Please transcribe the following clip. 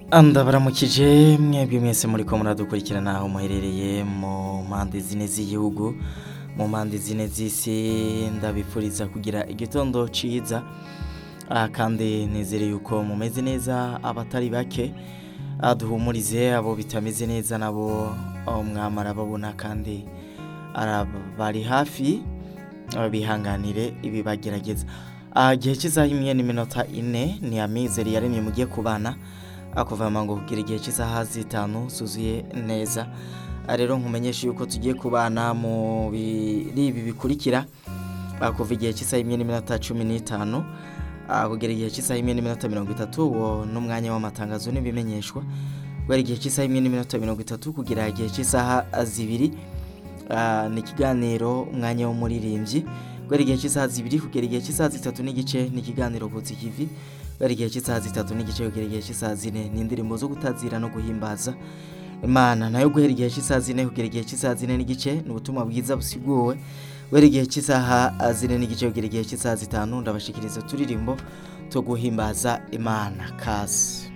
ndabaramukije mwebwe mwese muriko muradukurikirana aho muherereye mu mpande zine z'igihugu mu mpande zine z'isi ndabifuriza kugira igitondo ciza Ah, kandi nizere yuko mumeze neza abatari bake Ah, duhumurize abo bitameze neza nabo ah, mwamara babona kandi ara- bari hafi ah, bihanganire ibibagerageza Ah, igihe cy'isaha imwe n'iminota ine ni amizero yaremye mugiye kubana akuvama ngo kugira igihe cy'isaha zitanu zuzuye neza Ah, rero nkumenyesha yuko tugiye kubana mu biri ibi bikurikira Ah, kuva igihe cy'isaha imwe n'iminota cumi n'itanu ah, kugera igihe cy'isaha imwe n'iminota mirongo itatu uwo n'umwanya w'amatangazo n'ibimenyeshwa guhera igihe cy'isaha imwe n'iminota mirongo itatu kugera igihe cy'isaha zibiri Ah, ni ikiganiro umwanya w'umuririmbyi guhera igihe cy'isaha zibiri kugera igihe cy'isaha zitatu n'igice ni ikiganiro butsi kivi guhera igihe cy'isaha zitatu n'igice kugera igihe cy'isaha zine ni indirimbo zo gutazira no guhimbaza imana nayo guhera igihe cy'isaha zine kugera igihe cy'isaha zine n'igice ni ubutumwa bwiza busiguwe guhera igihe cy'isaha zine n'igice kugera igihe cy'isaha zitanu ndabashikiriza uturirimbo two guhimbaza imana kazi